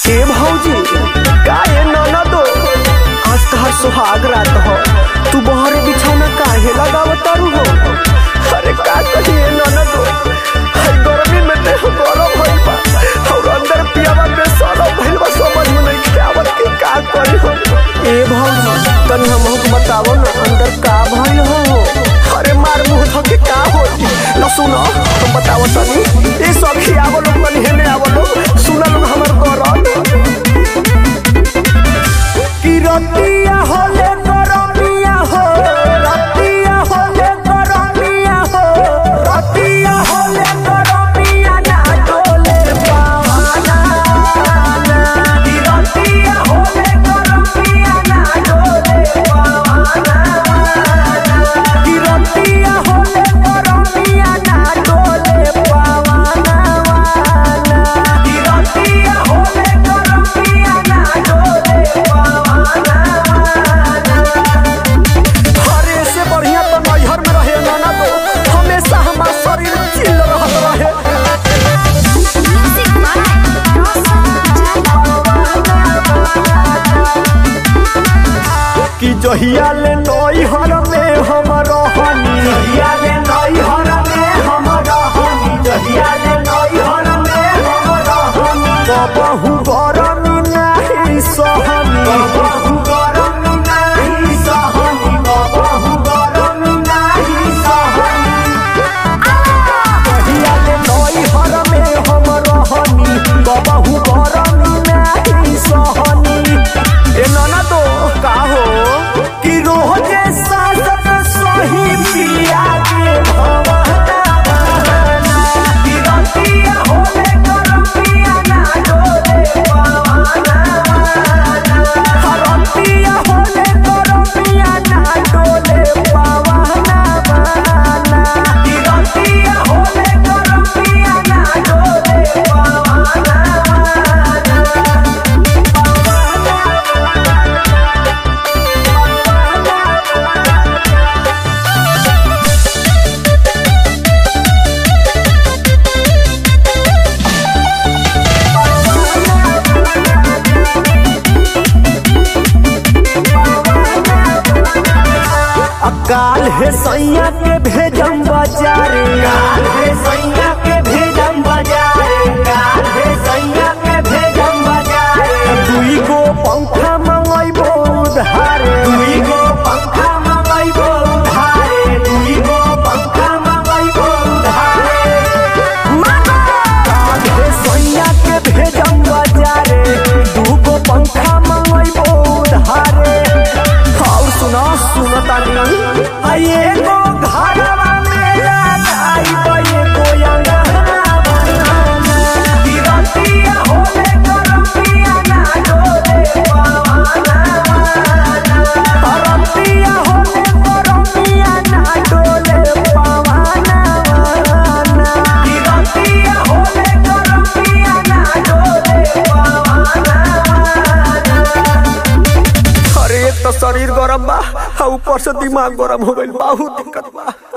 ए भौजी का ए ननदो आज तहार सुहाग रात हो तू बहर बिछौना काहे लगावत तारू हो अरे का कही ए ननदो हर गर्मी में देह गरम भइल बा और अंदर पियावा में सरम भइल बा समझ में नहीं आवत कि का करी हो ए भौजी तनी हमहू के बतावो ना अंदर का भइल हो अरे मार मुंह धके का होई न सुनो तुम बताओ तनी ए सखी आवो लोग तनी हेने आवो लोग सुना लोग हमर गरम कि रतिया होले गरमिया हो रतिया होले गरमिया हो रतिया होले गरमिया ना डोले पावाना कि रतिया होले गरमिया ना डोले पावाना कि रतिया होले गरमिया ना डोले पावाना कि रतिया होले गरमिया ना डोले पावाना हरे से बढ़िया तो नैहर में रहे नाना तो हमेशा हमार शरीर चिल रहत रहे Music by Rosa कि जहिया ले नैहर में हम रहनी जहिया ले नैहर में हम रहनी जहिया ले नैहर में हम रहनी कबहू गरमी नाही सहनी कबहू गरमी नाही सहनी कबहू गरमी नाही सहनी कहिया ले नैहर में हम रहनी कबहू गरमी नाही सहनी ए नाना तो का हो कि रोजे सासत सही पिया के भवना बहाना कि रतिया होले गरमिया ना डोले पावाना रतिया होले गरमिया ना डोले पावाना बहाना कि रतिया होले गरमिया ना डोले पावाना काल है सैया के भेजम बाजारे काल है सैया के भेजम बाजारे काल है सैया के भेजम बाजारे दुई गो पंखा मंगैबो उधारे दुई गो पंखा मंगैबो उधारे दुई गो पंखा मंगैबो उधारे काल है सैया के भेजम बाजारे दू गो पंखा मंगैबो उधारे और सुना सुनता नहीं आइए गो घरवा मेरा आई बये गो अंगना बनाना तिरंतिया होले गरमिया ना डोले पावाना तिरंतिया होले गरमिया ना डोले पावाना तिरंतिया होले गरमिया ना डोले पावाना अरे एक तो शरीर गरम बा आ ऊपर से दिमाग गरम हो गइल बहुत दिक्कत बा